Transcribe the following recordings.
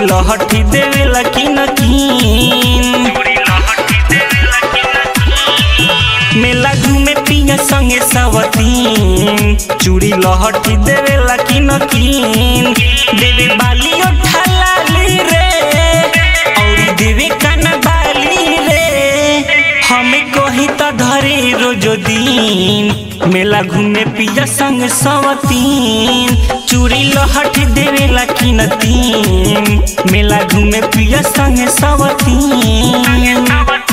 लहठी देवेला कि न कीन मेला घूमे पिया संगे सवतीन चूड़ी लहठी देवेला कि न कीन देवे बाली उठालाली रे औरी देवे काना बाली रे हमें कही त धरे रोजो दिन मेला घूमे पिया संग सवतीन चूड़ी लहठी देवेला कि न तीन मेला घूमे पिया संग सवतीन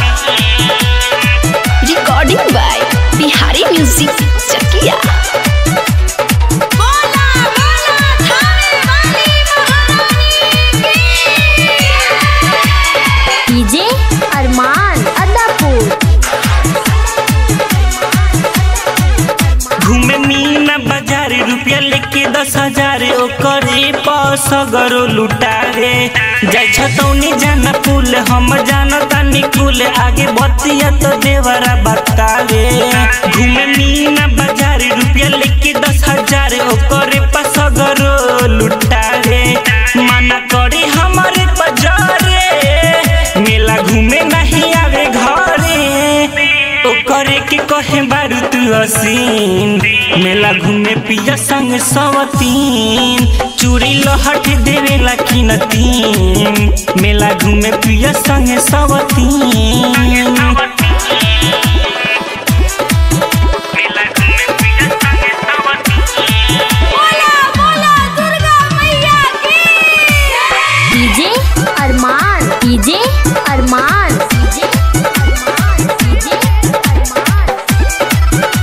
recording by Bihari music Chakia बोला बोला थाने वाली महारानी की डीजे अरमान अदापुर घूमे मीना बाजार रुपया लेके दस हजार ओकरे पास गरो लुटारे जाय छतौनी जाना पुल हम जाना तानी कुल आगे बतिया तो देवरा बतावे घूमे मीना बाजार रुपया लेके दस हजार ओकरे पास गरो लुटारे मना करे हमारे बजारे मेला घूमे नहीं आवे घरे ओकरे के कहे बारू तू हसीन मेला घूमे पिया संग सवतीन चूड़ी लहट देवेला कि न तीन मेला घूमे पिया संग सवतीन बोला बोला दुर्गा मैया की DJ Arman DJ Arman DJ Arman DJ Arman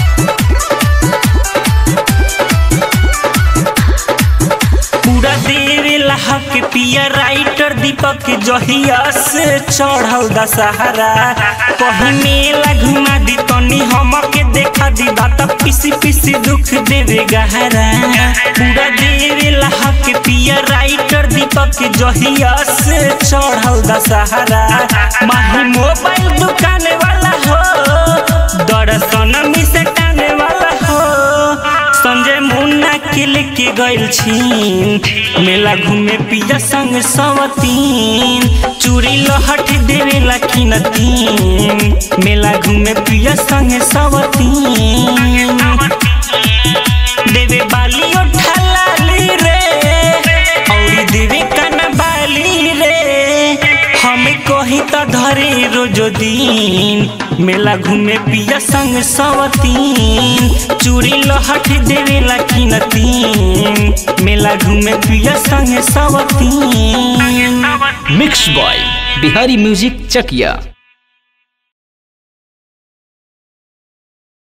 पूरा देवेला हक पिया राइटर दीपक जहिया से चढ़ल दशहरा कहीं मेला घुमा दी तनी हमके देखा दी बात पिसी पिसी दुख देवे गहरा पूरा देवेला हक पिया राइटर दीपक जहिया से चढ़ल दशहरा माही मोबाइल दुकान वाला हो दर्शन मिसे टाने वाला हो संजय मुन्ना के लेके गइल छीन मेला घूमे पिया संग सवतीन चूड़ी लहठ देवेला कि न तीन मेला घूमे पिया संग सवतीन देवे बाली उठालाली रे औरी देवे काना बाली रे हमें कही त धरे रोजो दिन मेला घूमे पिया संग सवतीन चूड़ी लहठ देवेला कि न तीन मेला घूमे पिया संग सवतीन मिक्स बॉय बिहारी म्यूजिक चकिया